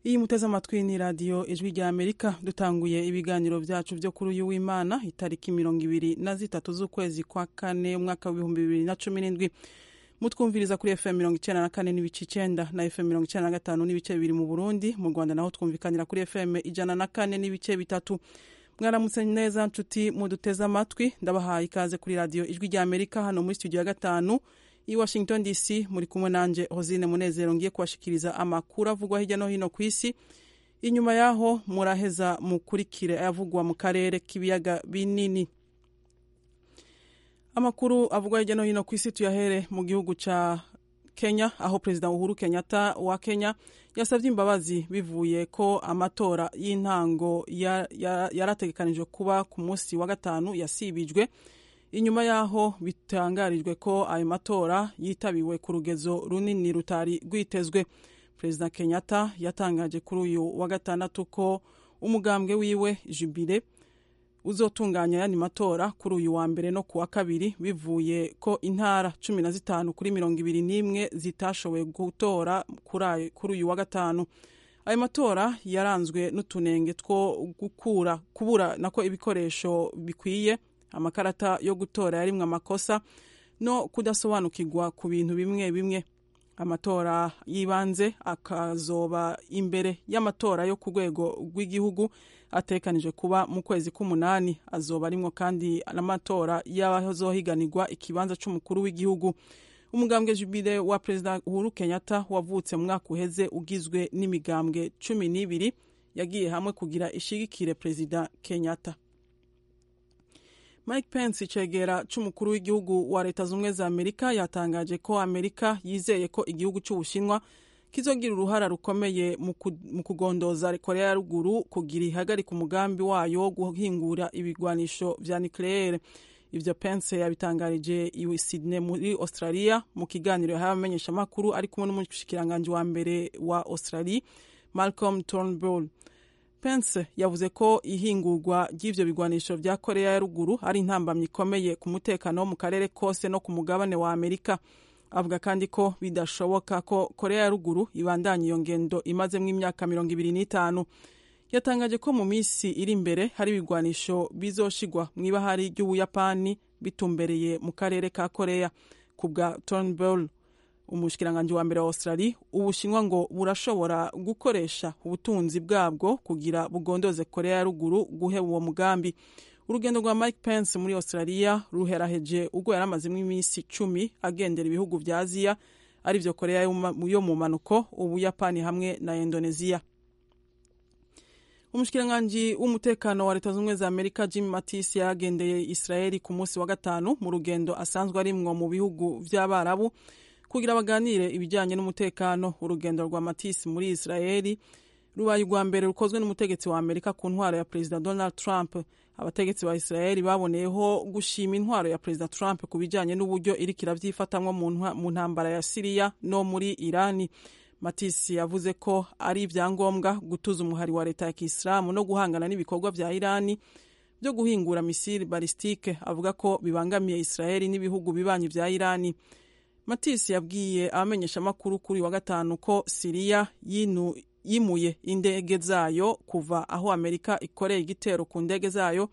iyi muteze amatwi ni radiyo ijwi rya amerika dutanguye ibiganiro byacu byo kuri uyu w'imana itariki mirongo ibiri na zitatu z'ukwezi kwa kane umwaka w'ibihumbi bibiri na cumi n'indwi mutwumviriza kuri fm mirongo icyenda na kane n'ibice icyenda na fm mirongo icyenda na gatanu n'ibice bibiri mu burundi mu rwanda naho twumvikanira kuri fm ijana na kane n'ibice bitatu mwaramutse neza nshuti muduteze amatwi ndabahaye ikaze kuri radiyo ijwi rya amerika hano muri studio ya gatanu i washington dc muri kumwe nanjye hosine munezero ngiye kubashikiriza amakuru avugwa hirya no hino ku isi inyuma yaho muraheza mukurikire ayavugwa mu karere k'ibiyaga binini amakuru avugwa hirya no hino ku isi tuyahere mu gihugu cya kenya aho perezida uhuru kenyatta wa kenya yasabye imbabazi bivuye ko amatora y'intango yarategekanijwe kuba ku munsi wa gatanu yasibijwe inyuma y'aho bitangarijwe ko ayo matora yitabiwe ku rugezo runini rutari rwitezwe perezida kenyatta yatangaje kuri uyu wa gatandatu ko umugambwe wiwe jubire uzotunganya yani matora kuri uyu wa mbere no ku wa kabiri bivuye ko intara cumi na zitanu kuri mirongo ibiri n'imwe zitashoboye gutora kuri uyu wa gatanu ayo matora yaranzwe n'utunenge two gukura kubura nako ibikoresho bikwiye amakarata yo gutora yarimwe amakosa no kudasobanukirwa ku bintu bimwe bimwe amatora y'ibanze akazoba imbere y'amatora yo ku rwego rw'igihugu atekanije kuba mu kwezi k'umunani azoba arimwo kandi n'amatora y'abazohiganirwa ikibanza cy'umukuru w'igihugu umugambwe jubile wa perezida uhuru kenyatta wavutse mu mwaka uheze ugizwe n'imigambwe cumi n'ibiri yagiye hamwe kugira ishigikire perezida kenyatta mike pence icegera cy'umukuru w'igihugu wa leta zunze ubumwe za amerika yatangaje ko amerika yizeye ko igihugu cy'ubushinwa kizogira uruhara rukomeye mu kugondoza korea ya ruguru kugira ihagarika umugambi wayo wo guhingura ibigwanisho vya nucleaire ivyo pence yabitangarije iwe sydney muri australia mu kiganiro yahaye abamenyeshamakuru ari kumwe n'umushikiranganji wa mbere wa australia malcolm turnbull pence yavuze ko ihingurwa ry'ibyo bigwanisho bya korea ya ruguru ari intambamyi ikomeye ku mutekano wo mu karere kose no ku mugabane wa amerika avuga kandi ko bidashoboka ko korea ya ruguru ibandanya iyo ngendo imazemo imyaka mirongo ibiri n'itanu yatangaje ko mu minsi iri imbere hari ibigwanisho bizoshigwa mu ibahari ry'ubuyapani bitumbereye mu karere ka korea ku bwa turnbull umushikiranganji wa mbere wa australia ubushinwa ngo burashobora gukoresha ubutunzi bwabwo kugira bugondoze korea ya ruguru guheba uwo mugambi urugendo rwa mike pence muri australia ruheraheje ubwo yari amazemo iminsi icumi agendera ibihugu vya aziya arivyo korea yo mu mpanuko ubuyapani hamwe na indoneziya umushikiranganji w'umutekano wa leta z'ubumwe za amerika jim matis yagendeye israeli ku munsi wa gatanu mu rugendo asanzwe arimwo mu bihugu vy'abarabu kugira baganire ibijyanye n'umutekano urugendo rwa matisi muri israeli rubaye urwa mbere rukozwe n'umutegetsi wa amerika ku ntwaro ya perezida donald trump abategetsi ba israeli baboneyeho gushima intwaro ya perezida trump ku bijyanye n'uburyo iriko iravyifatamwo mu ntambara ya siriya no muri irani matisi yavuze ko ari ivyangombwa gutuza umuhari wa leta ya kisilamu no guhangana n'ibikorwa vya irani byo guhingura misiri balistike avuga ko bibangamiye israeli n'ibihugu bibanyi vya irani matisi yabwiye abamenyeshamakuru kuri wa gatanu ko siriya yimuye indege zayo kuva aho amerika ikoreye igitero ku ndege zayo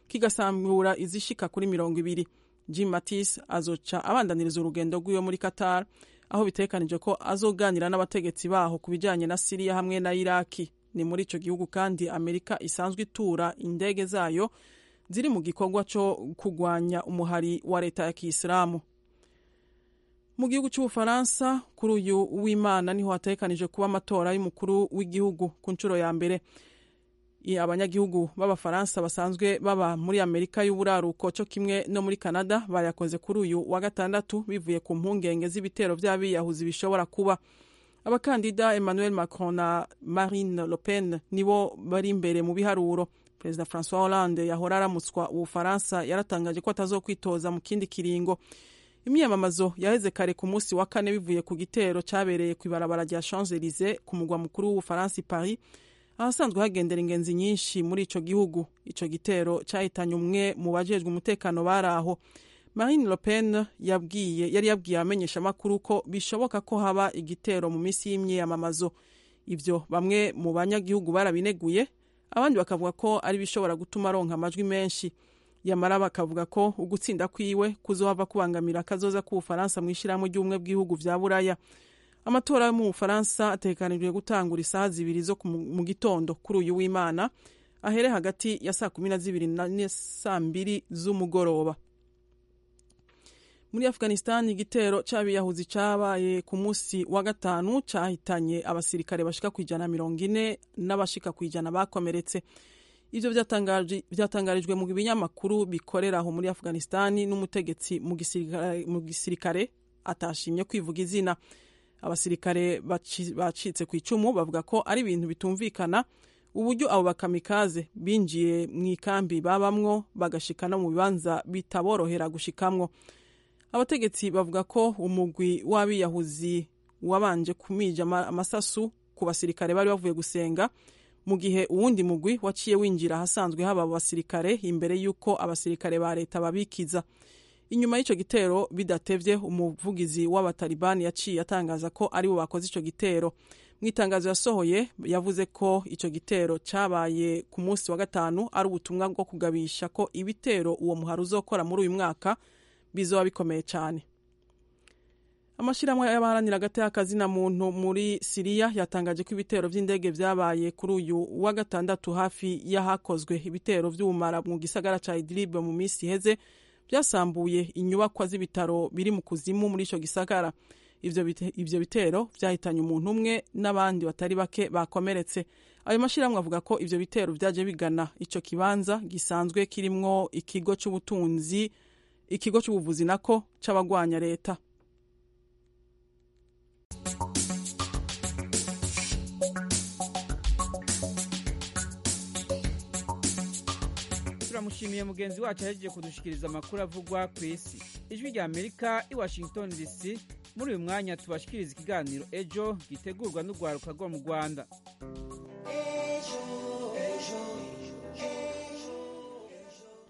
kigasambura izishika kuri mirongo ibiri jim matis azoca abandaniriza urugendo rw'iwe muri qatar aho bitekanije ko azoganira n'abategetsi baho ku bijyanye na siriya hamwe na iraki ni muri icyo gihugu kandi amerika isanzwe itura indege zayo ziri mu gikorwa cyo kurwanya umuhari wa leta ya kisilamu mu gihugu cy'ubufaransa kuri uyu w'imana niho hatekanije kuba amatora y'umukuru w'igihugu ku nshuro ya mbere abanyagihugu b'abafaransa basanzwe baba muri amerika y'uburaruko cyo kimwe no muri canada bayakoze kuri uyu wa gatandatu bivuye ku mpungenge z'ibitero by'abiyahuzi bishobora kuba abakandida emmanuel macron na marine le pen nibo bari imbere mu biharuro perezida francois hollande yahora aramutswa ubufaransa yaratangaje ko atazokwitoza mu kindi kiringo imyiyamamazo yaheze kare ku munsi wa kane bivuye ku gitero cyabereye ku ibarabara rya champs elysee ku mugwa mukuru w'ubufaransa paris ahasanzwe hagendera ingenzi nyinshi muri icyo gihugu icyo gitero cyahitanye umwe mu bajejwe umutekano bari aho marine le pen yabwiye yari yabwiye abamenyeshamakuru ko bishoboka ko haba igitero mu minsi y'imyiyamamazo ibyo bamwe mu banyagihugu barabineguye abandi bakavuga ko ari ibishobora gutuma aronka amajwi menshi yamara bakavuga ko ugutsinda kwiwe kuzohava kubangamira akazoza k'ubufaransa mu ishyirahamwe ry'ubumwe bw'ibihugu bya buraya amatora yo mu bufaransa atekanijwe gutangura isaha zibiri zo ku- mu gitondo kuri uyu w'imana ahere hagati ya saa kumi na zibiri na ne- saa mbiri z'umugoroba muri afghanistan igitero c'abiyahuzi cabaye ku munsi wa gatanu cahitanye abasirikare bashika ku ijana na mirongo ine n'abashika ku ijana bakomeretse ivyo byatangaje- vyatangarijwe mu binyamakuru bikorera aho muri afghanistan n'umutegetsi mu gisirikare- mu gisirikare atashimye kwivuga izina abasirikare baci- bacitse ku icumu bavuga ko ari ibintu bitumvikana uburyo abo bakamikaze binjiye mu ikambi babamwo bagashika no mu bibanza bitaborohera gushikamwo abategetsi bavuga ko umugwi w'abiyahuzi wabanje kumija ama- amasasu ku basirikare bari bavuye gusenga mu gihe uwundi mugwi waciye winjira ahasanzwe haba abo basirikare imbere y'uko abasirikare ba leta babikiza inyuma y'ico gitero bidatevye umuvugizi w'abatalibani yaciye atangaza ko aribo bakoze ico gitero mu itangazo yasohoye yavuze ko ico gitero cabaye ku munsi wa gatanu ari ubutumwa bwo kugabisha ko ibitero uwo muhari uzokora muri uyu mwaka bizoba bikomeye cyane amashyirahamwe y'abaharanira agati na muntu muri siriya yatangaje ko ibitero by'indege byabaye kuri uyu wa gatandatu hafi y'ahakozwe ibitero by'ubumara mu gisagara cya idiribe mu minsi iheze byasambuye inyubakwa z'ibitaro biri mu kuzimu muri icyo gisagara Ivyo bite- ivyo bitero vyahitanye umuntu umwe n'abandi batari bake bakomeretse ayo mashyirahamwe avuga ko ivyo bitero vyaje bigana ico kibanza gisanzwe kirimwo ikigo c'ubutunzi ikigo cy'ubuvuzi nako c'abagwanya leta turamushimiye mugenzi wacu yahejeje kudushikiriza amakuru avugwa ku isi ijwi rya amerika i washington dc muri uyu mwanya tubashikiriza ikiganiro ejo gitegurwa n'urwaruka rwo mu rwanda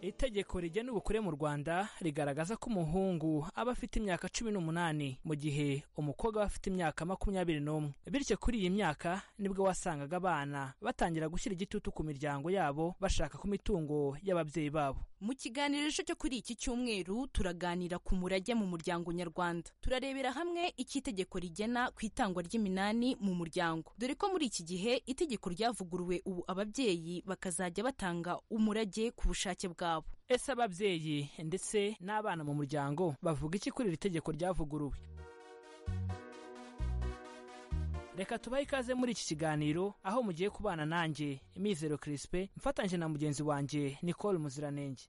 itegeko rigena ubukure mu rwanda rigaragaza ko umuhungu aba afite imyaka cumi n'umunani mu gihe umukobwa aba afite imyaka makumyabiri n'umwe bityo kuri iyi myaka nibwo wasangaga abana batangira gushyira igitutu ku miryango yabo bashaka ku mitungo y'ababyeyi babo Mu kiganiro ejo cyo kuri iki cyumweru turaganira ku murage mu muryango nyarwanda. Turarebera hamwe icyo itegeko rigena ku itangwa ry'iminani mu muryango. Dore ko muri iki gihe itegeko ryavuguruwe ubu ababyeyi bakazajya batanga umurage ku bushake bwabo. ese ababyeyi ndetse n'abana mu muryango bavuga iki kuri iri tegeko ryavuguruwe reka tubahe ikaze muri iki kiganiro aho mugiye kubana nanjye mizero kirispe mfatanyije na mugenzi wanjye nicole muziranenge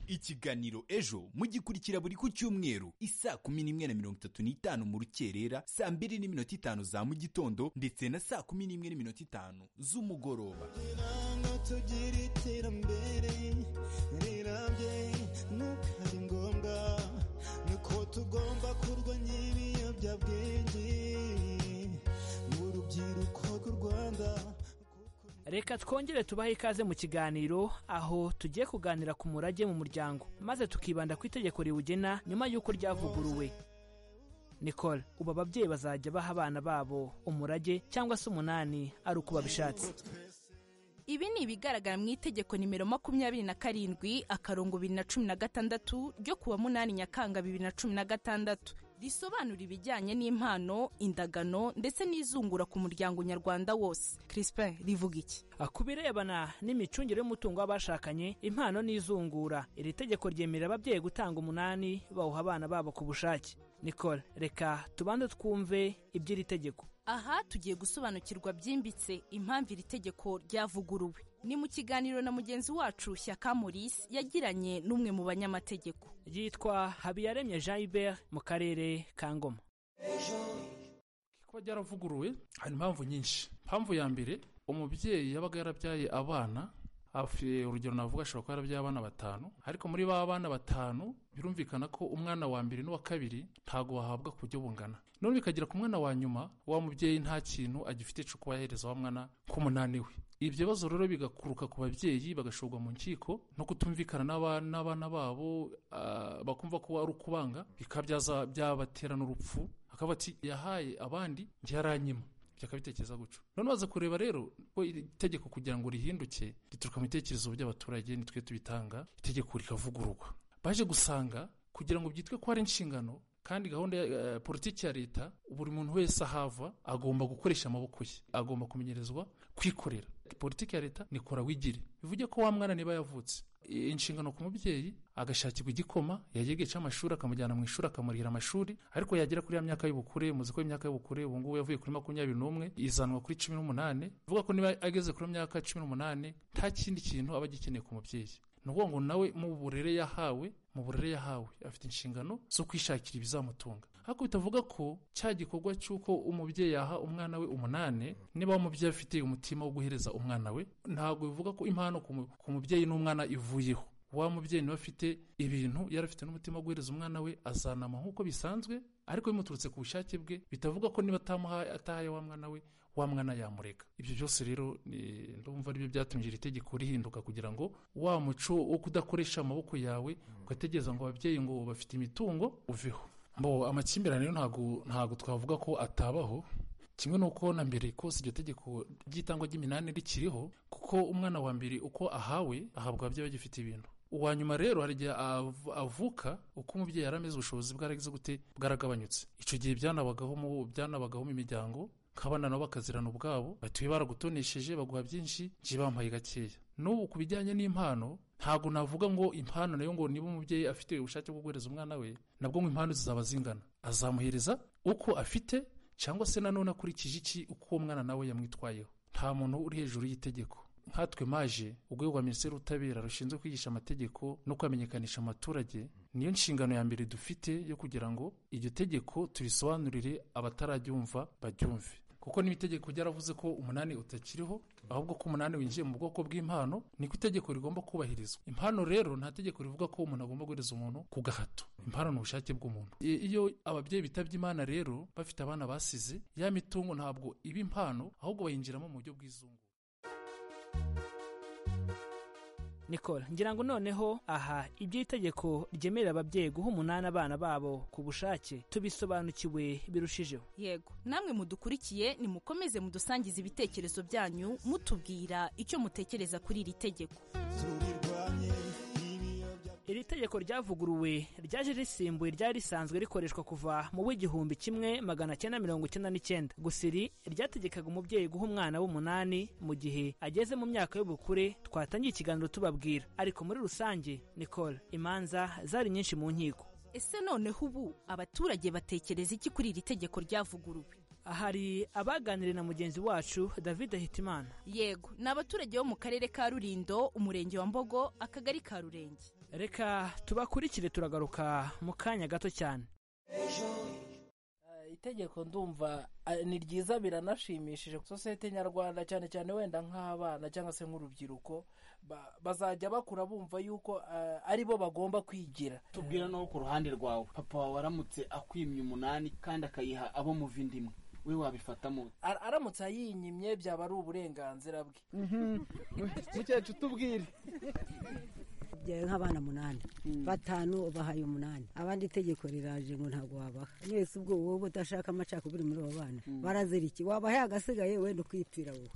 ikiganiro ejo mugikurikira buri ku cyumweru isaa kumi n'imwe na mirongo itatu n'itanu mu rukerera saa mbiri n'iminota itanu za mu gitondo ndetse na saa kumi n'imwe n'iminota itanu z'umugoroba Ranga tugira iterambere rirambye nuko ari ngombwa niko tugomba kurwanya ibiyobyabwenge mu rubyiruko rw'u Rwanda reka twongere tubahe ikaze mu kiganiro aho tugiye kuganira ku murage mu muryango maze tukibanda ku itegeko riwugena nyuma y'uko ryavuguruwe nicole ubu ababyeyi bazajya baha abana babo umurage cyangwa se umunani ari uko babishatse Ibi ni ibigaragara mu itegeko nimero makumyabiri na karindwi akarongo bibiri na cumi na gatandatu ryo kuwa munani Nyakanga bibiri na cumi na gatandatu risobanura ibijyanye n'impano, indagano ndetse n'izungura ku muryango nyarwanda wose. Crispin rivuga iki? Ah, ku birebana n'imicungire y'umutungo w'abashakanye impano n'izungura iri tegeko ryemerera ababyeyi gutanga umunani bawuha abana babo ku bushake nicole reka tubanze twumve iby'iri tegeko aha tugiye gusobanukirwa byimbitse impamvu iri tegeko ryavuguruwe ni mu kiganiro na mugenzi wacu shyaka maurice yagiranye n'umwe mu banyamategeko yitwa habiyaremye jean hubert mu karere ka ngoma kuba ryaravuguruwe hari impamvu nyinshi impamvu ya mbere umubyeyi yabaga yarabyaye abana hafi urugero navuga ashobora kuba yarabyaye abana batanu ariko muri ba bana batanu birumvikana ko umwana wa mbere n'uwa kabiri ntago bahabwa ku buryo bungana none bikagera ku mwana wa nyuma wa mubyeyi nta kintu agifite cyo kuba yahereza wa mwana k'umunani we ibyo bibazo rero bigakuruka ku babyeyi bagashorwa mu nkiko no kutumvikana n'aba- n'abana babo ah, bakumva ko ari ukubanga bikaba byaza- byabatera n'urupfu akavuga ati yahaye abandi njye yaranyima bakabitekereza guca none baza kureba rero ko iri tegeko kugira ngo rihinduke rituruka mu bitekerezo by'abaturage nitwe tubitanga itegeko rikavugururwa baje gusanga kugira ngo byitwe ko ari inshingano kandi gahunda ya eh, politiki ya leta buri muntu wese ahava agomba gukoresha amaboko ye agomba kumenyerezwa kwikorera politiki ya leta nikora wigire bivuge ko wa mwana niba yavutse i- inshingano ku mubyeyi agashakirwa igikoma yagega cy'amashuri akamujyana mu ishuri akamurihira amashuri ariko yagera kuri ya myaka y'ubukure muzi ko imyaka y'ubukure ubu ngubu yavuye kuri makumyabiri n'umwe izanwa kuri cumi n'umunani bivuga ko niba ageze kuri myaka cumi n'umunani nta kindi kintu aba agikeneye ku mubyeyi ni ukuvuga ngo nawe mu burere yahawe mu burere yahawe afite inshingano zo kwishakira ibizamutunga ariko bitavuga ko cya gikorwa cy'uko umubyeyi yaha umwana we umunani niba wa mubyeyi afite umutima wo guhereza umwana we ntabwo bivuga ko impano ku mu- ku mubyeyi n'umwana ivuyeho wa mubyeyi niba afite ibintu yari afite n'umutima wo guhereza umwana we azanama nk'uko bisanzwe ariko bimuturutse ku bushake bwe bitavuga ko niba atamuhaye atahaye wa mwana we wa mwana yamureka ibyo byose rero ni- ndumva aribyo byatumye iri tegeko rihinduka kugira ngo wa muco wo kudakoresha amaboko yawe ugategereza ngo ababyeyi ngo bafite imitungo uveho mbo amakimbirane rero ntabwo ntabwo twavuga ko atabaho kimwe n'uko na mbere kose iryo tegeko ry'itangwa ry'iminani rikiriho kuko umwana wa mbere uko ahawe ahabwa ababyeyi bagifite ibintu uwa nyuma rero hari igihe av- avuka uko umubyeyi yari ameze ubushobozi bwaragize gute bwaragabanyutse icyo gihe byanabagaho mu byanabagaho mu miryango nk'abana nabo bakazirana ubwabo batuye baragutonesheje baguha byinshi njye bampaye gakeya n'ubu ku bijyanye n'impano ntabwo navuga ngo impano nayo ngo niba umubyeyi afite ubushake bwo guhereza umwana we nabwo ngo impano zizaba zingana azamuhereza uko afite cyangwa se nanone akurikije iki uko uwo mwana nawe yamwitwayeho nta muntu uri hejuru y'itegeko nkatwe maje urwego rwa minisiteri y'ubutabera rushinzwe kwigisha amategeko no kwamenyekanisha amaturage niyo nshingano ya mbere dufite yo kugira ngo iryo tegeko turisobanurire abatararyumva baryumve kuko n'itegeko ryaravuze ko umunani utakiriho ahubwo ko umunani winjiye mu bwoko bw'impano niko itegeko rigomba kubahirizwa impano rero nta tegeko rivuga ko umuntu agomba guhereza umuntu ku gahato impano ni ubushake bw'umuntu I- iyo ababyeyi bitabye imana rero bafite abana basize ya mitungo ntabwo iba impano ahubwo bayinjiramo mu buryo bw'izungu nikora ngira ngo noneho aha ibyo itegeko ryemerera ababyeyi guha umunani abana babo ku bushake tubisobanukiwe birushijeho yego namwe mudukurikiye nimukomeze mudusangize ibitekerezo byanyu mutubwira icyo mutekereza kuri iri tegeko iri tegeko ryavuguruwe ryaje risimbuye ryari risanzwe rikoreshwa kuva mu w'igihumbi kimwe magana cyenda mirongo icyenda n'icyenda gusa iri ryategekaga umubyeyi guha umwana w'umunani mu gihe ageze mu myaka y'ubukure twatangiye ikiganiro tubabwira ariko muri rusange nicole imanza zari nyinshi mu nkiko ese noneho ubu abaturage batekereza iki kuri iri tegeko ryavuguruwe hari abaganiriye na mugenzi wacu david hitimana yego ni abaturage bo mu karere ka rurindo umurenge wa mbogo akagari ka rurenge reka tubakurikire turagaruka mu kanya gato cyane Eh, itegeko ndumva eh, ni ryiza biranashimishije sosiyete nyarwanda cyane cyane wenda nk'abana cyangwa se nk'urubyiruko ba- bazajya bakura bumva yuko eh, ari bo bagomba kwigira tubwira n'uwo ku ruhande rwawe papa wawe aramutse akwimye umunani kandi akayiha abo muva indi imwe we wabifatamo Ar- aramutse ayinyimye byaba ari uburenganzira bwe mukecuru tubwire byaye nk'abana umunani batanu bahaye umunani abandi itegeko riraje ngo ntabwo wabaha mwese ubwo wowe udashaka amacakubiri muri abo bana barazira iki wabahaye agasigaye wenda ukipfira wowe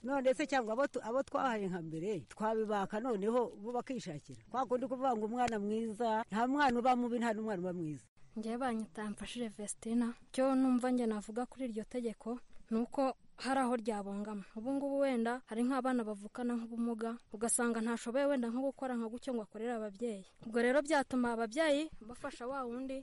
none se cyangwa abo tu- abo twahaye nka mbere twabibaka noneho bo bakishakira kwa kundi kuvuga ngo umwana mwiza nta mwana uba mubi nta n'umwana uba mwiza njyewe banyitamfashije Vestina cyo numva njye navuga kuri iryo tegeko ni uko hari aho ryabangama ubu ngubu wenda hari nk'abana bavukana nk'ubumuga ugasanga ntashoboye wenda nko gukora nka gutyo ngo akorere ababyeyi ubwo rero byatuma ababyeyi bafasha wa wundi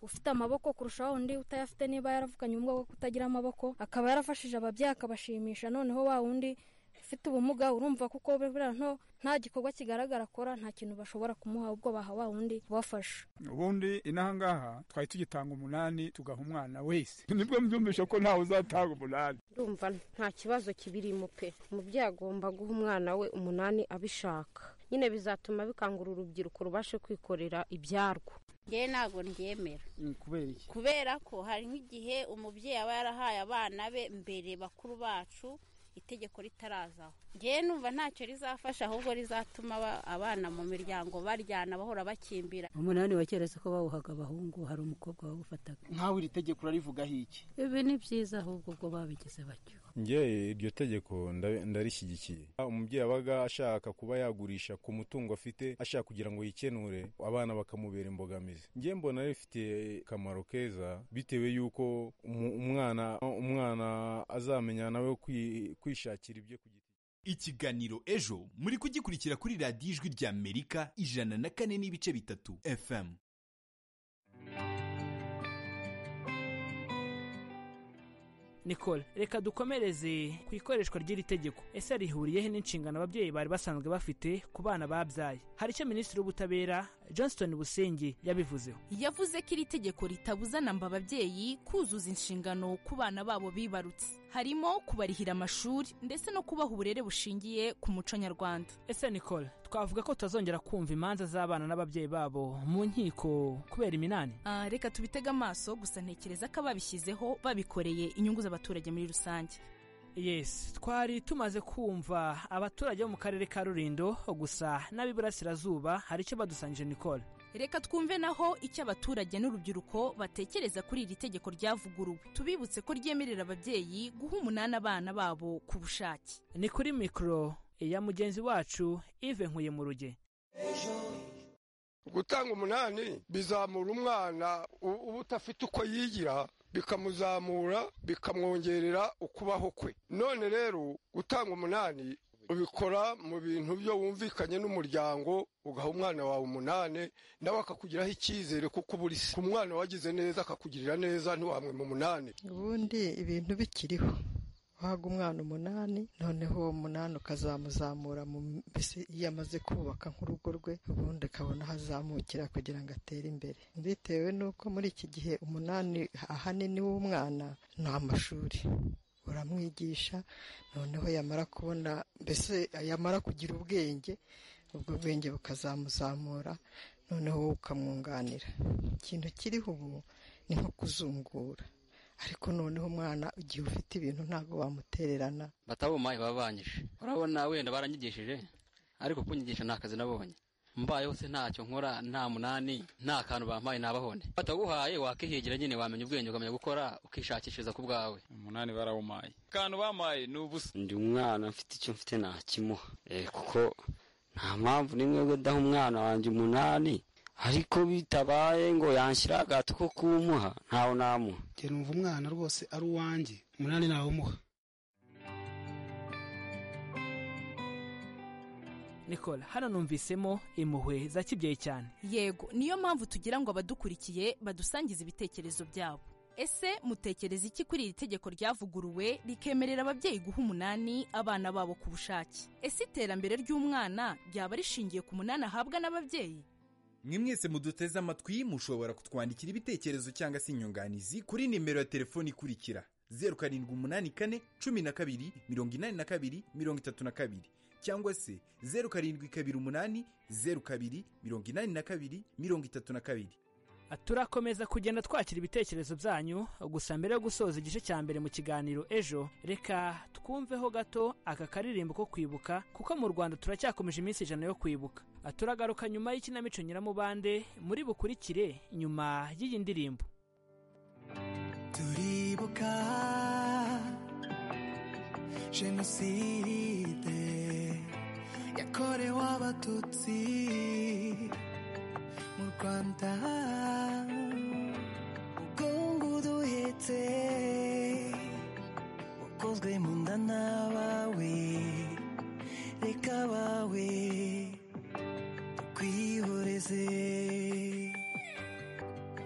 ufite amaboko kurusha wa wundi utayafite niba yaravukanye ubumuga bwo kutagira amaboko akaba yarafashije ababyeyi akabashimisha noneho wa wundi ufite ubumuga urumva kuko buriya nto- nta gikorwa kigaragara akora nta kintu bashobora kumuha ubwo baha wa wundi ubafasha ubundi inahangaha twari tugitanga umunani tugaha umwana wese nibwo mbyumvisha ko ntawe uzatanga umunani ndumva nta kibazo kibirimo pe umubyeyi agomba guha umwana we umunani abishaka nyine bizatuma bikangura urubyiruko rubashe kwikorera ibyarwo ngewe ntabwo ndyemera kubera iki kubera ko hari nk'igihe umubyeyi aba yarahaye abana be mbere bakuru bacu itegeko ritarazaho ngewe numva ntacyo rizafasha ahubwo rizatuma aba- abana mu miryango baryana bahora bakimbira umunani wa kera siko bawuhaga abahungu hari umukobwa wawufataga nkawe iri tegeko urarivugaho iki ibi ni byiza ahubwo ubwo babigize batyo njye iryo tegeko nda- ndarishyigikiye umubyeyi abaga ashaka kuba yagurisha ku mutungo afite ashaka kugira ngo yikenure abana bakamubera imbogamizi njye mbona rifitiye akamaro keza bitewe y'uko umu- umwana umwana azamenya nawe kwi- kwishakira ibyo ku giti ikiganiro ejo muri kugikurikira kuri radiyo ijwi rya amerika ijana na kane n'ibice bitatu fm nicole reka dukomereze ku ikoreshwa ry'iri tegeko ese rihuriyehe n'inshingano ababyeyi bari basanzwe bafite ku bana babyaye hari icyo minisitiri w'ubutabera johnston busenge yabivuzeho yavuze ko iri tegeko ritabuza namba ababyeyi kuzuza inshingano ku bana babo bibarutse harimo kubarihira amashuri ndetse no kubaha uburere bushingiye ku muco nyarwanda ese nicole twavuga ko tutazongera kumva imanza z'abana n'ababyeyi babo mu nkiko kubera iminani Ah, reka tubitege amaso gusa ntekereza ko ababishyizeho babikoreye inyungu z'abaturage muri rusange yes twari tumaze kumva abaturage bo mu karere ka rurindo gusa n'ab'iburasirazuba hari icyo badusangije nicole reka twumve naho icyo abaturage n'urubyiruko batekereza kuri iri tegeko ryavuguruwe tubibutse ko ryemerera ababyeyi guha umunani abana babo ku bushake ni kuri mikoro ya mugenzi wacu ive nkuye mu ruge gutanga umunani bizamura umwana u- uba udafite uko yigira bikamuzamura bikamwongerera ukubaho kwe none rero gutanga umunani ubikora mu bintu byo wumvikanye n'umuryango ugaha umwana wawe umunane nawe akakugiraho icyizere kuko uba uri se. ku mwana wagize neza akakugirira neza ntiwamwe mu munani ubundi ibintu bikiriho wahaga umwana umunani noneho uwo munani ukazamuzamura mu mbese iyo amaze kubaka nk'urugo rwe ubundi akabona aho azamukira kugira ngo atere imbere bitewe n'uko muri iki gihe umunani ahanini w'umwana ni amashuri uramwigisha noneho yamara kubona mbese yamara kugira ubwenge ubwo bwenge bukazamuzamura noneho wowe ukamwunganira ikintu kiriho ubu ni nko kuzungura ariko noneho umwana igihe ufite ibintu ntabwo wamutererana batabuma ibabanyije urabona wenda baranyigishije ariko kunyigisha nta kazi nabonye mbayeho se ntacyo nkora nta munani nta kantu bampaye ntabahone bataguhaye wakihigira nyine wamenya ubwenge ukamenya gukora ukishakishiriza ku bwawe umunani barawumaye akantu bampaye ni ubusa ndi umwana mfite icyo mfite nakimuha Eh, kuko nta mpamvu n'imwe yo gudaha umwana wanjye umunani ariko bitabaye ngo yanshyira agato ko kumuha ntawe namuha njye numva umwana rwose ari uwanjye umunani nawumuha nicole hano numvisemo impuhwe za kibyeyi cyane yego niyo mpamvu tugira ngo abadukurikiye badusangize ibitekerezo byabo ese mutekereza iki kuri iri tegeko ryavuguruwe rikemerera ababyeyi guha umunani abana babo ku bushake ese iterambere ry'umwana ryaba rishingiye ku munani ahabwa n'ababyeyi mwe mwese muduteze amatwi mushobora kutwandikira ibitekerezo cyangwa se inyunganizi kuri nimero ya telefoni ikurikira zeru karindwi umunani kane cumi na kabiri mirongo inani na kabiri mirongo itatu na kabiri cyangwa se zeru karindwi kabiri umunani zeru kabiri mirongo inani na kabiri mirongo itatu na kabiri turakomeza kugenda twakira ibitekerezo byanyu gusa mbere yo gusoza igice cya mbere mu kiganiro ejo reka twumveho gato aka karirimbo ko kwibuka kuko mu rwanda turacyakomeje iminsi ijana yo kwibuka turagaruka nyuma y'ikinamico nyiramubande muri bukurikire nyuma y'iyi ndirimbo turibuka jenoside yakorewe abatutsi mu rwanda umugongo uduhetse ukozwe mu nda n'abawe reka abawe tukwihoreze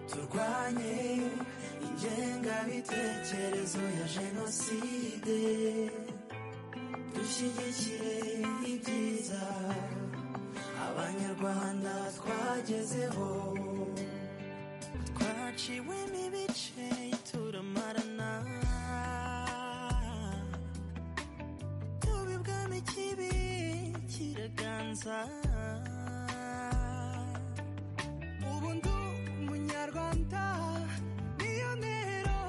turwanye ingengabitekerezo ya jenoside dushyigikire ibyiza abanyarwanda twagezeho twaciwemo ibice turamarana tubi bwami kibi kiraganza ubu ndi umunyarwanda niyo ntero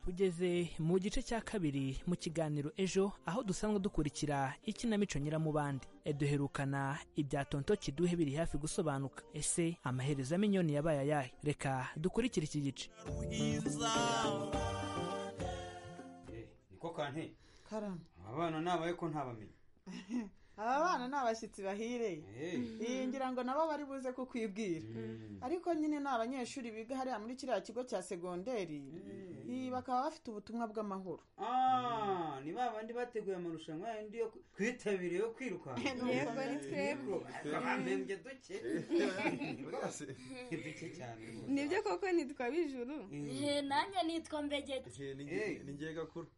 tugeze mu gice cya kabiri mu kiganiro ejo aho dusanzwe dukurikira ikinamico nyiramubande E, duherukana ibya tonto kiduhe biri hafi gusobanuka ese amaherezo ya minyoni yabaye ayahe reka dukurikire iki gice niko kante karame abana nabaye ko ntabamenya aba bana ni abashyitsi bahire Eh. iyi ngira ngo nabo bari buze kukwibwira ariko nyine ni abanyeshuri biga hariya muri kiriya kigo cya segonderi Ii, bakaba bafite ubutumwa bw'amahoro Ah, ni ba bandi bateguye amarushanwa yandi yo kwitabira yo kwirukanka Yego, ni twebwe. twebwe duke rwose duke cyane rwose. nibyo koko nitwa bijuru Eh. nanjye nitwa mbegeti Eh. ni njye gakuru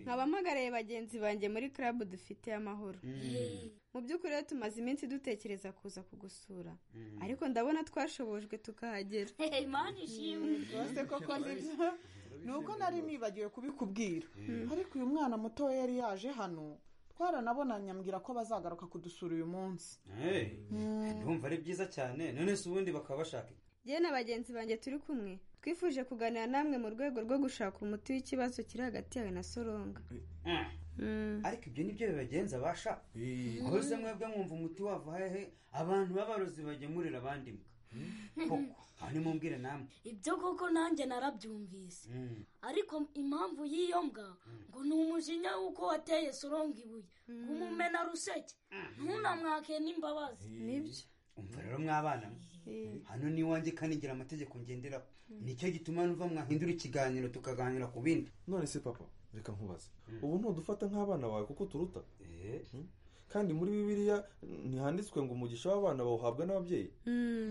nkaba mpagaraye bagenzi banjye muri club dufite amahoro Mm. mu by'ukuri rero tumaze iminsi dutekereza kuza kugusura Mm. ariko ndabona twashobojwe tukahagera imana ishimwe rwose koko nibyo ni uko nari nibagiwe kubikubwira ariko uyu mwana mutoya yari yaje hano twaranabonanye ambwira ko bazagaruka kudusura uyu munsi Eh, ndumva ari byiza cyane none se ubundi bakaba bashaka iki? yewe na bagenzi banjye turi kumwe twifuje kuganira namwe mu rwego rwo gushaka umuti w'ikibazo kiri hagati yawe na soronga Ah. ariko ibyo nibyo bibagenza basha aho se mwebwe mwumva umuti wava hehe abantu b'abarozi bagemurira abandi mbwa koko aha nimumbwire namwe ibyo koko nanjye narabyumvise Mm. ariko impamvu y'iyo mbwa ngo ni umujinya w'uko wateye soronga ibuye kumumena ruseke ntunamwake n'imbabazi nibyo umva rero mwabana mwe hano ni iwanjye kandi ngira amategeko ngenderaho nicyo gituma nuva mwahindura ikiganiro tukaganira ku bindi none se papa reka nkubaze ubu ntudufata nk'abana bawe kuko turuta Hmm? kandi muri bibiliya ntihanditswe ngo umugisha w'abana bawuhabwa n'ababyeyi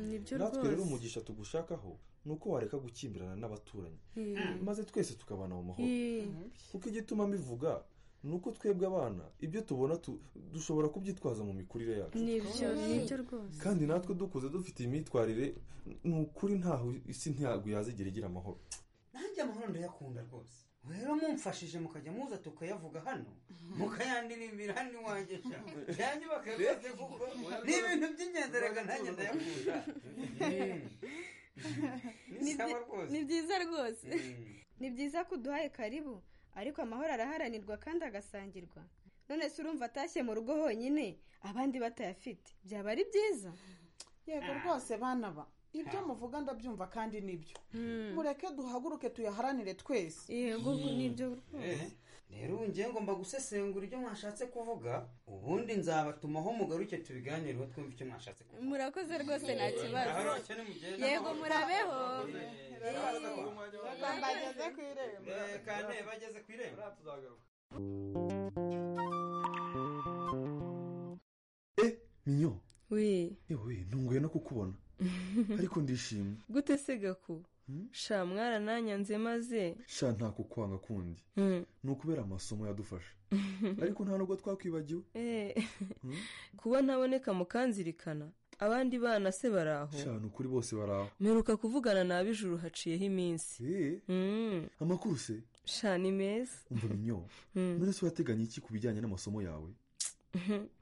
nibyo natwe rero rwose umugisha tugushakaho ni uko wareka gukimbirana n'abaturanyi Mm. maze twese tukabana mu mahoro Mm. kuko igituma mbivuga ni uko twebwe abana ibyo tubona tu- dushobora kubyitwaza mu mikurire yacu nibyo nibyo rwose kandi natwe dukuze dufite imyitwarire ni ukuri ntaho isi ntabwo yazigera igira amahoro nanjye amahoro ndayakunda rwose rero mumfashije mukajya muza tukayavuga hano mukayandirimira hano iwanjye sha yanjye bakabibaze kuko ni ibintu by'ingenzi reka nanjye ndayakunda Ni sawa byi- rwose. ni byiza rwose ni byiza ko uduhaye karibu ariko amahoro araharanirwa kandi agasangirwa none se urumva atashye mu rugo honyine abandi batayafite byaba ari byiza yego rwose bana ba ibyo muvuga ndabyumva kandi nibyo mureke duhaguruke tuyaharanire twese yego nibyo Eh, rero ubu ngiye ngomba gusesengura ibyo mwashatse kuvuga ubundi nzabatumaho mugaruke tubiganireho twumve icyo mwashatse kuvuga murakoze rwose nta Aho kibazo rwose nimugende yego amahoro. murabeho bageze ku irembo kandi bageze ku irembo minyo we yewe ntunguye no kukubona ariko ndishimye gute se gaku sha mwana nanyanze maze sha nta kukwanga kundi Mm. ni ukubera amasomo yadufasha ariko nta nubwo twakwibagiwe Eh, kuba ntaboneka mukanzirikana abandi bana se bari aho sha ni ukuri bose bari aho mperuka kuvugana na ab'ijuru haciyeho iminsi Mm. amakuru se sha ni meza umva minyo Mm. none se urateganya iki ku bijyanye n'amasomo yawe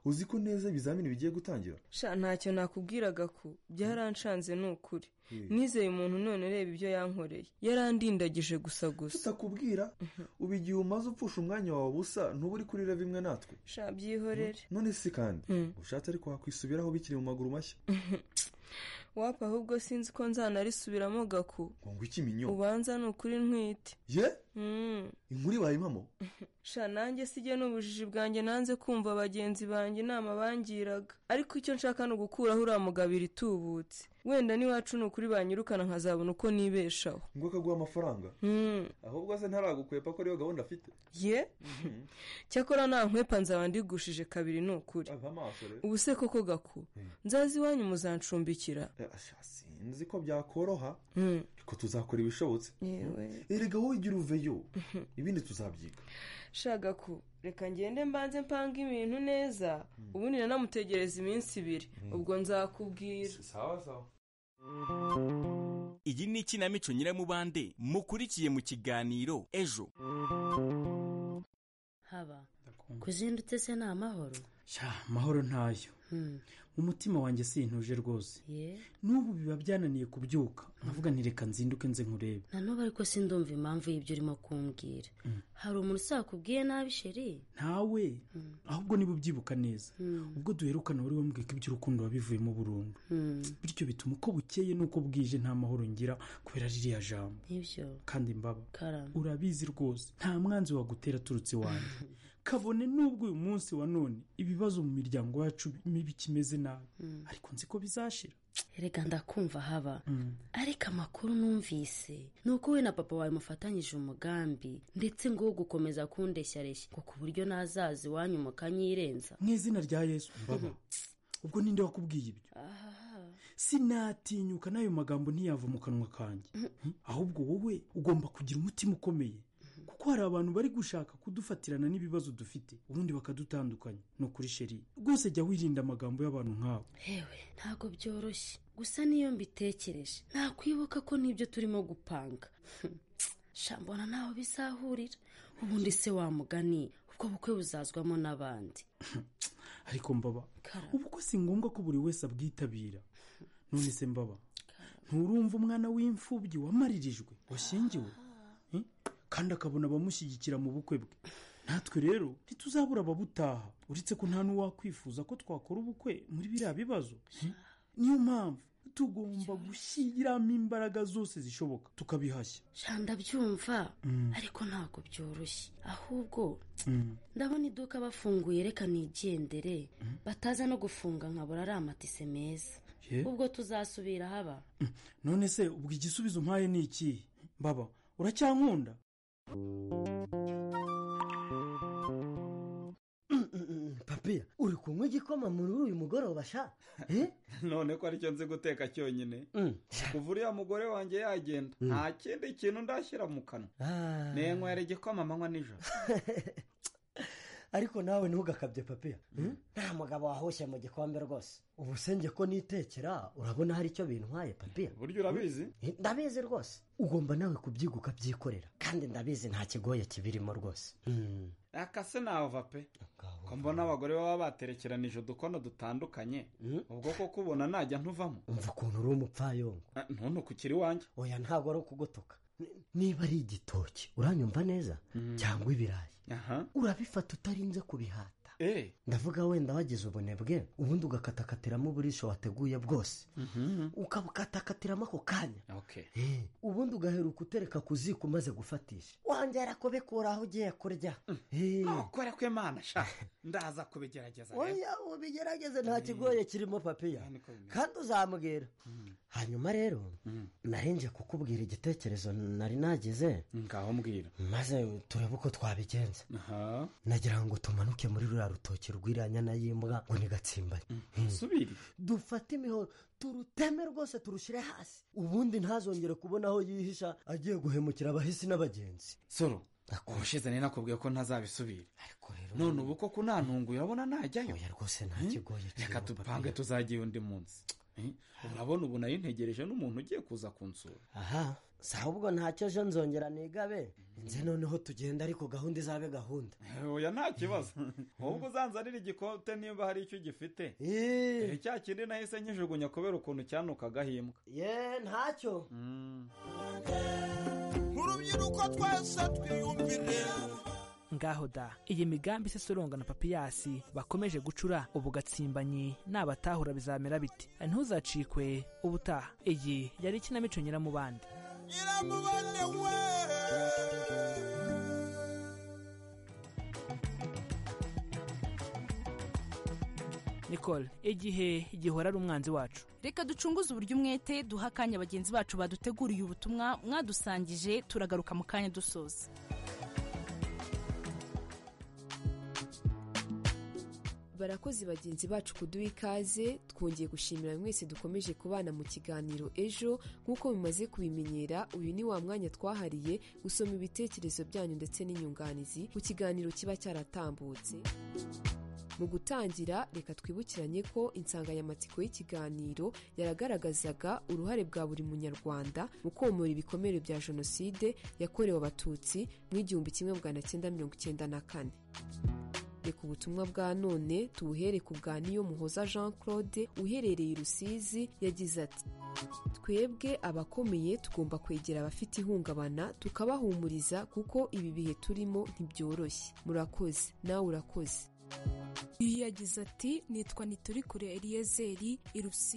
uzi ko neza ibizamini bigiye gutangira sha ntacyo nakubwiraga ko byaranshanze ni ukuri Mm. nizeye umuntu none reba ibyo yankoreye yarandindagije gusa gusa tutakubwira ubu igihe umaze upfusha umwanya wawe ubusa ntuba uri kurira bimwe natwe sha byihorere none se kandi ushatse ariko wakwisubiraho bikiri mu maguru mashya wapa ahubwo sinzi ko nzanarisubiramo gaku ngo ngo iki minyo ubanza ni ukuri ntwite ye Mm. inkuru ibaye impamo sha nanjye sijya n'ubujiji bwanjye nanze kumva bagenzi banjye inama bangiraga ariko icyo nshaka ni ugukuraho uriya mugabo itubutse wenda n'iwacu ni ukuri banyirukana nkazabona uko nibeshaho ngo akaguha amafaranga Mm. ahubwo se ntaragukwepa ko ariyo gahunda afite ye cyakora nta nkwepa nzaba ndigushije kabiri ni ukuri amaso rero ubu se koko gaku nzazi iwanyu muzancumbikira sinzi ko byakoroha Mm. ariko tuzakora ibishobotse Yewe. erega wowe igira uveyo ibindi tuzabyiga shaga ku reka ngende mbanze mpange ibintu neza ubundi nanamutegereza iminsi ibiri ubwo nzakubwira sawa sawa iyi ni ikinamico nyiramubande mukurikiye mu kiganiro ejo haba kuzindutse se ni amahoro amahoro ntayo umutima wanjye sintuje rwose n'ubu biba byananiye kubyuka nkavuga ntireka nzinduke nze nkurebe nanubu ariko sindumva impamvu y'ibyo urimo kumbwira hari umuntu usakubwiye nabi sheri ntawe ahubwo niba ubyibuka neza ubwo duherukana wari wambwiye ko iby'urukundo wabivuyemo burundu bityo bituma uko bukeye n'uko bwije nta mahoro ngira kubera ririya jambo nibyo kandi mbaba karame urabizi rwose nta mwanzi wagutera aturutse iwanjye kabone n'ubwo uyu munsi wa none ibibazo mu miryango yacu bikimeze nabi ariko nzi ko bizashira erega ndakumva haba ariko amakuru numvise ni uko we na papa wawe mufatanyije umugambi ndetse ngo wo gukomeza kundeshyareshya ngo ku buryo nazaza iwanyu mukanyirenza mu izina rya yesu mbaba ubwo ninde wakubwiye ibyo sinatinyuka n'ayo magambo ntiyava mu kanwa kanjye ahubwo wowe ugomba kugira umutima ukomeye kuko hari abantu bari gushaka kudufatirana n'ibibazo dufite ubundi bakadutandukanya ni ukuri sheri rwose jya wirinda amagambo y'abantu nk'abo hewe ntabwo byoroshye gusa niyo mbitekereje nakwibuka ko nibyo turimo gupanga shambona ntaho bizahurira ubundi se wamugani ubwo bukwe buzazwamo n'abandi ariko mbaba ubukwe si ngombwa ko buri wese abwitabira none se mbaba nturumva umwana w'imfubyi wamaririjwe washyingiwe kandi akabona abamushyigikira mu bukwe bwe natwe rero ntituzabura ababutaha uretse ko nta n'uwakwifuza ko twakora ubukwe muri biriya bibazo niyo mpamvu tugomba gushyiramo imbaraga zose zishoboka tukabihashya shanda byumva ariko ntabwo byoroshye ahubwo ndabona iduka bafunguye reka nigendere bataza no gufunga nkabura ari amatise meza ubwo tuzasubira haba none se ubwo igisubizo mpaye ni ikihe mbaba uracyankunda papiya uri kunywa igikoma muri uyu mugoroba sha none ko aricyo nzi guteka cyonyine kuva uriya mugore wanjye yagenda nta kindi kintu ndashyira mu kanwa nenywera igikoma amanywa nijoro ariko nawe ntugakabye papiya nta mugabo wahoshye mu gikombe rwose ubu senge ko nitekera urabona hari icyo bintwaye papiya burya urabizi ndabizi rwose ugomba nawe kubyiga ukabyikorera kandi ndabizi nta kigoye kibirimo rwose akase nava pe ko mbona abagore baba baterekeranije udukono dutandukanye ubwo ko kubona najya ntuvamo umva ukuntu uri umupfayongo ntuntu ukiri iwanjye oya ntabwo ari ukugutuka niba ari igitoki uranyumva neza cyangwa ibirayi urabifata utarinze kubihata ndavuga wenda wagize ubunebwe ubundi ugakatakatiramo uburisho wateguye bwose ukabukatakatiramo ako kanya ubundi ugaheruka utereka ku ziko umaze gufatisha wongera kubikura aho ugiye kurya ntukore ko imana shaka ndaza kubigerageza oya ubigerageze nta kigoye kirimo papiya kandi uzamubwira hanyuma rero narinje kukubwira igitekerezo nari nagize ngaho mbwira maze turebe uko twabigenza nagira ngo tumanuke muri ruriya rutoki rw'iranyana y'imbwa ngo nigatsimbane dufate imihoro turuteme rwose turushyire hasi ubundi ntazongere kubona aho yihisha agiye guhemukira abahisi n'abagenzi soro ubushize nari nakubwiye ko ntazabisubira none ubu ko kunantunguye urabona najyayo rwose nta kigoye reka dupange tuzajyayo undi munsi urabona ubu nari ntegereje n'umuntu ugiye kuza kunsura aha si ahubwo ntacyo ejo nzongera nigabe nze noneho tugenda ariko gahunda izabe gahunda oya nta kibazo ahubwo uzanzanira igikote nimba hari icyo ugifite cya kindi nahise nkijugunya kubera ukuntu cyanukagahimbwa ye ntacyo urubyiruko twese twiyumvire ngaho da iyi migambi isoronga na papiyasi bakomeje gucura ubu gatsimbanyi nabatahura bizamera biti ntuzacikwe ubutaha iyi yari ikinamico nyiramubande nyiramubande we nicole igihe gihora ari umwanzi wacu reka ducunguze uburyo umwete duha akanya bagenzi bacu baduteguriye ubutumwa mwadusangije turagaruka mu kanya dusoza barakoze bagenzi bacu kuduha ikaze twongeye gushimira mwese dukomeje kubana mu kiganiro ejo nk'uko bimaze kubimenyera uyu ni wa mwanya twahariye gusoma ibitekerezo byanyu ndetse n'inyunganizi ku kiganiro kiba cyaratambutse mu gutangira reka twibukiranye ko insanganyamatsiko y'ikiganiro yaragaragazaga uruhare bwa buri munyarwanda mu komora ibikomere bya jenoside yakorewe abatutsi mu igihumbi kimwe magana cyenda mirongo icyenda na kane tujye ku butumwa bwa none tubuhere ku bwa niyo muhoza jean claude uherereye i rusizi yagize ati twebwe abakomeye tugomba kwegera abafite ihungabana tukabahumuriza kuko ibi bihe turimo ntibyoroshye murakoze nawe urakoze Uyu yagize ati nitwa nituri kure eliyezeri i rusizi